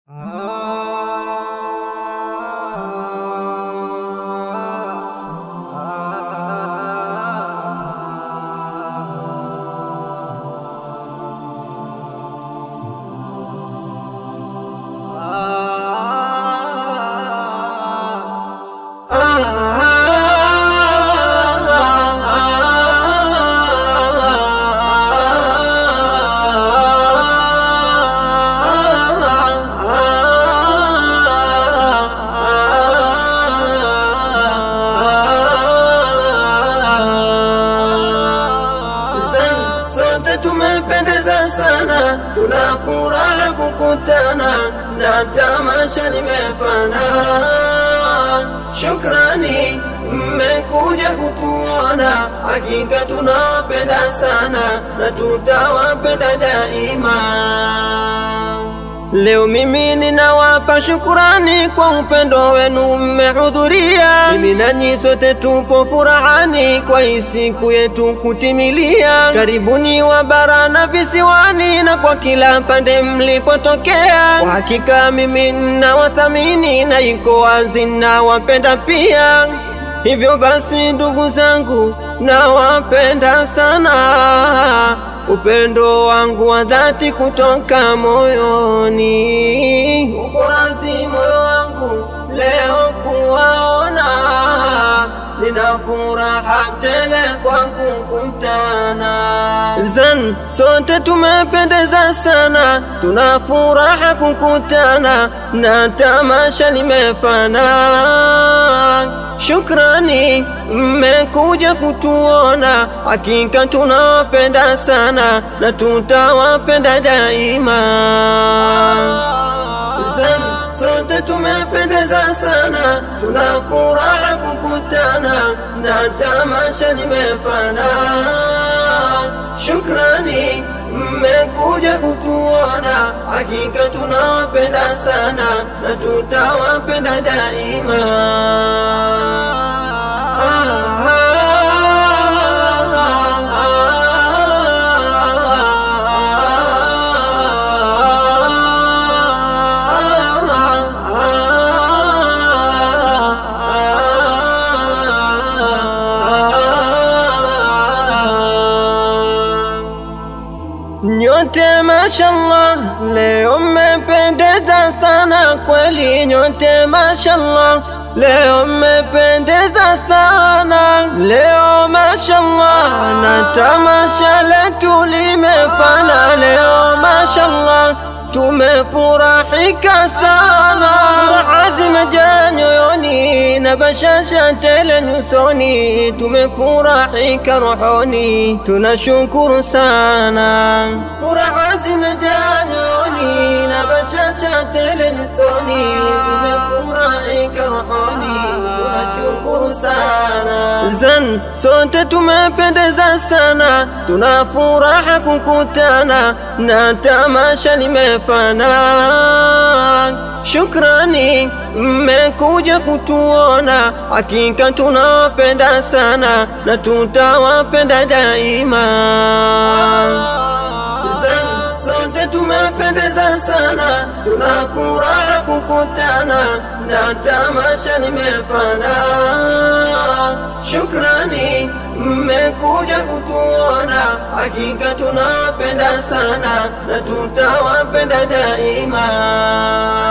Sote tumependeza sana, tuna furaha kukutana na tamasha limefana. Shukrani mmekuja kutuona, hakika tunawapenda sana na tutawapenda daima. Leo mimi ninawapa shukurani kwa upendo wenu mmehudhuria. Mimi nanyi sote tupo furahani kwa hii siku yetu kutimilia. Karibuni wa bara na visiwani na kwa kila pande mlipotokea. Kwa hakika mimi ninawathamini na iko wazi nawapenda pia. Hivyo basi ndugu zangu, nawapenda sana, upendo wangu wa dhati kutoka moyoni. Uko radhi moyo wangu leo kuwaona, nina furaha tele kwa kukutana. Zan, sote tumependeza sana, tuna furaha kukutana na tamasha limefana. Shukrani mmekuja kutuona, hakika tunawapenda sana na tutawapenda daima. Zan, sote tumependeza sana, tuna furaha kukutana na tamasha limefana. Shukrani mmekuja kutuona, hakika tunawapenda sana na tutawapenda daima. Nyote mashallah, leo mmependeza sana kweli, nyote mashallah, leo mmependeza sana leo mashallah, na tamasha letu limefana leo mashallah, tumefurahika sana, furaha zimejaa nyoyoni na bashasha tele nyusoni, tumefurahika rohoni, tunashukuru sana, furaha zimejaa nyoyoni na bashasha tele nyusoni, tumefurahika rohoni, tunashukuru sana. Zan, sote tumependeza sana, tuna furaha kukutana na tamasha limefana. Shukrani mmekuja kutuona, hakika tunawapenda sana na tutawapenda daima. Zan, sote tumependeza sana, tuna furaha kukutana na tamasha limefana. Shukrani mmekuja kutuona, hakika tunawapenda sana na tutawapenda daima.